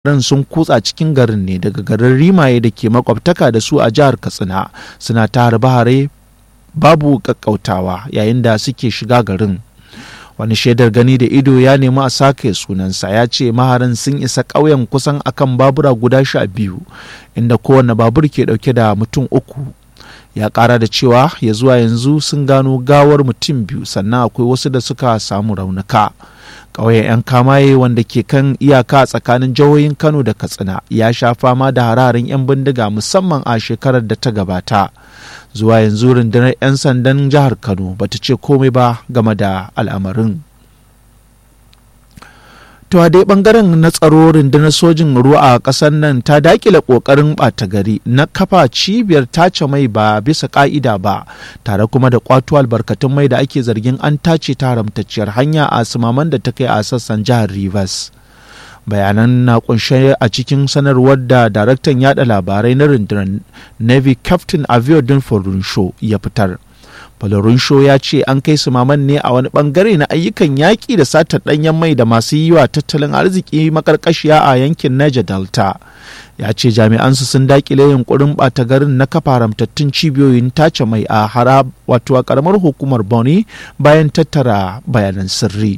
ran sun kutsa cikin garin ne daga garin rimaye da ke makwabtaka da su a jihar katsina suna ta harbe-hare babu kakkautawa yayin da suke shiga garin wani shaidar gani da ido ya nemi a sake sunansa ya ce maharan sun isa ƙauyen kusan akan babura guda sha biyu inda kowane babur ke ɗauke da mutum uku ya ƙara da cewa ya zuwa yanzu sun gano gawar mutum biyu sannan akwai wasu da suka samu raunuka ƙauyen 'yan kamaye wanda ke kan iyaka tsakanin jihohin kano da katsina ya sha fama da hararin 'yan bindiga musamman a shekarar da ta gabata zuwa yanzu rundunar 'yan sandan jihar kano bata ce komai ba game da al'amarin To a dai bangaren na tsaro rundunar sojin ruwa a ƙasar nan ta dakile ƙoƙarin ɓata gari na kafa cibiyar tace mai ba bisa ƙa'ida ba tare kuma da ƙwato albarkatun mai da ake zargin an tace ta haramtacciyar hanya a sumaman da ta kai a sassan jihar Rivers. bayanan na kunshe a cikin sanarwar da daraktan yada labarai na rundunar navy captain aviodun show ya fitar Show ya ce an kai su maman ne a wani bangare na ayyukan yaƙi da satar ɗanyen mai da masu yi wa tattalin arziki makarkashiya a yankin Niger Delta. Ya ce jami'ansu sun dakile yunkurin ɓata garin na kafa haramtattun cibiyoyin tace mai a hara wato a ƙaramar hukumar Boni bayan tattara bayanan sirri.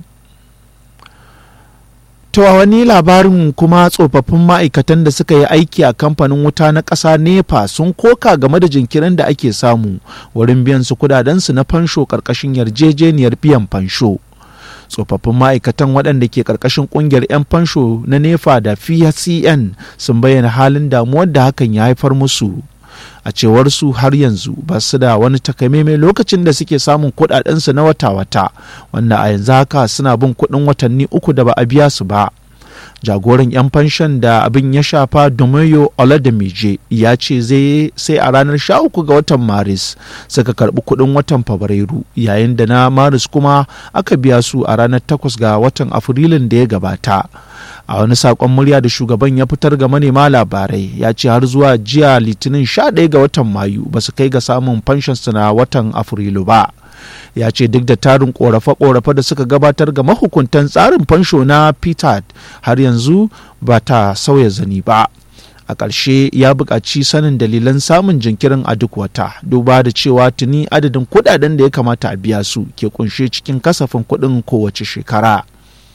To a wani labarin kuma tsofaffin ma'aikatan da suka yi aiki a kamfanin wuta na ƙasa NEPA sun koka game da jinkirin da ake samu wurin biyan su kudadensu na fansho ƙarƙashin yarjejeniyar biyan fansho. Tsofaffin ma'aikatan waɗanda ke ƙarƙashin ƙungiyar 'yan fansho na NEPA da FCN sun bayyana halin damuwar da hakan ya haifar musu. a cewar su har yanzu ba su da wani takamaimai lokacin da suke samun kudadensu na wata-wata wanda a yanzu haka suna bin kudin watanni uku da ba a biya su ba jagoran 'yan fanshon da abin ya shafa domayo oladamije ya ce zai sai a ranar 13 ga watan maris suka karbi kudin watan fabrairu yayin da na maris kuma aka biya su a ranar 8 ga watan afrilun da ya gabata a wani sakon murya da shugaban ya fitar ga manema labarai ya ce har zuwa jiya litinin 11 ga watan mayu ba su kai ga samun fanshonsu na watan afrilu ba ya ce duk da tarin korafe-korafe da suka gabatar ga mahukuntan tsarin fansho na peter har yanzu ba ta sauya zani ba a ƙarshe ya buƙaci sanin dalilan samun jinkirin a duk wata duba da cewa tuni adadin kuɗaɗen da ya kamata a biya su ke kunshe cikin kasafin kuɗin kowace shekara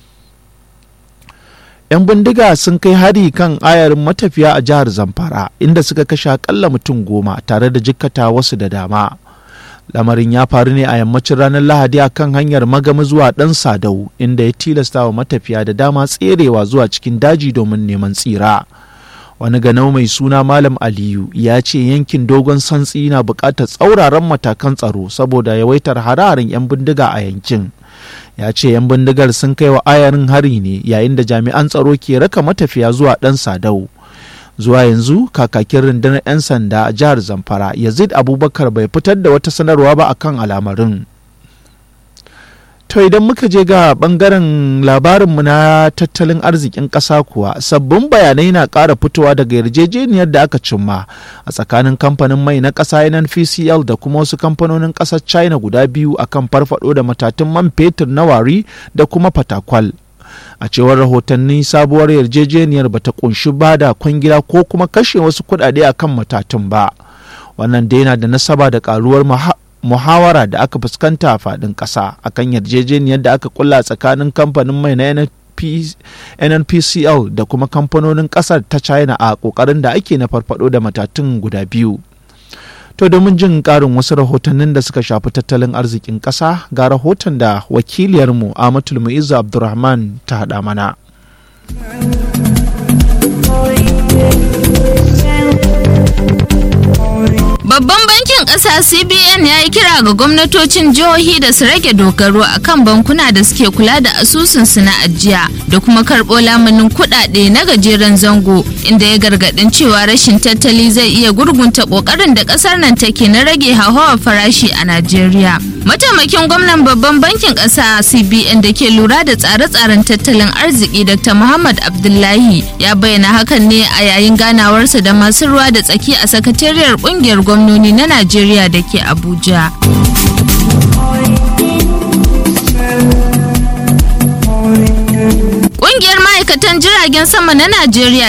'yan bindiga sun kai hari kan ayarin matafiya a jihar zamfara inda suka kashe akalla mutum goma tare da jikkata wasu da dama lamarin ya faru ne a yammacin ranar lahadi a kan hanyar magama zuwa ɗan sadau inda ya tilasta wa matafiya da dama tserewa zuwa cikin daji domin neman tsira wani ganau mai suna malam aliyu ya ce yankin dogon santsi na buƙatar tsauraran matakan tsaro saboda yawaitar hararin 'yan bindiga a yankin ya ce 'yan bindigar sun kai wa ayarin hari ne yayin da jami'an tsaro ke raka matafiya zuwa ɗan sadau zuwa yanzu kakakin rundunar 'yan sanda a jihar zamfara yazid abubakar bai fitar da wata sanarwa ba akan al'amarin to idan muka je ga bangaren labarinmu na tattalin arzikin ƙasa kuwa sabbin bayanai na ƙara fitowa daga yarjejeniyar da aka cimma a tsakanin kamfanin mai na ƙasa nnpcl da kuma wasu kamfanonin ƙasar china guda biyu akan farfado da matatun man fetur na wari da kuma fatakwal a cewar rahotanni sabuwar yarjejeniyar bata kunshi ba da kwangila ko kuma kashe wasu kuɗaɗe akan matatun ba wannan dai yana da nasaba da karuwar muhawara da aka fuskanta a faɗin ƙasa akan yarjejeniyar da aka kulla tsakanin kamfanin mai na nnpcl da kuma kamfanonin ƙasar ta china a ƙoƙarin da ake na farfado da matatun guda biyu to domin jin ƙarin wasu rahotannin da suka shafi tattalin arzikin ƙasa ga rahoton da wakiliyarmu amatul mu'izzu abdulrahman ta haɗa mana Babban bankin ƙasa CBN ya yi kira ga gwamnatocin jihohi da su rage dogaro a kan bankuna da suke kula da asusunsu na ajiya da kuma karɓo lamunin kuɗaɗe na gajeren zango inda ya gargaɗin cewa rashin tattali zai iya gurgunta ƙoƙarin da ƙasar nan take na rage hauhawar farashi a Najeriya. Mataimakin gwamnan babban bankin ƙasa CBN da ke lura da tsare-tsaren tattalin arziki Dr. Muhammad Abdullahi ya bayyana hakan ne a yayin ganawarsa da masu ruwa da tsaki a sakatariyar ƙungiyar gwamnoni na Najeriya da ke Abuja. Ƙungiyar ma'aikatan jiragen sama na Najeriya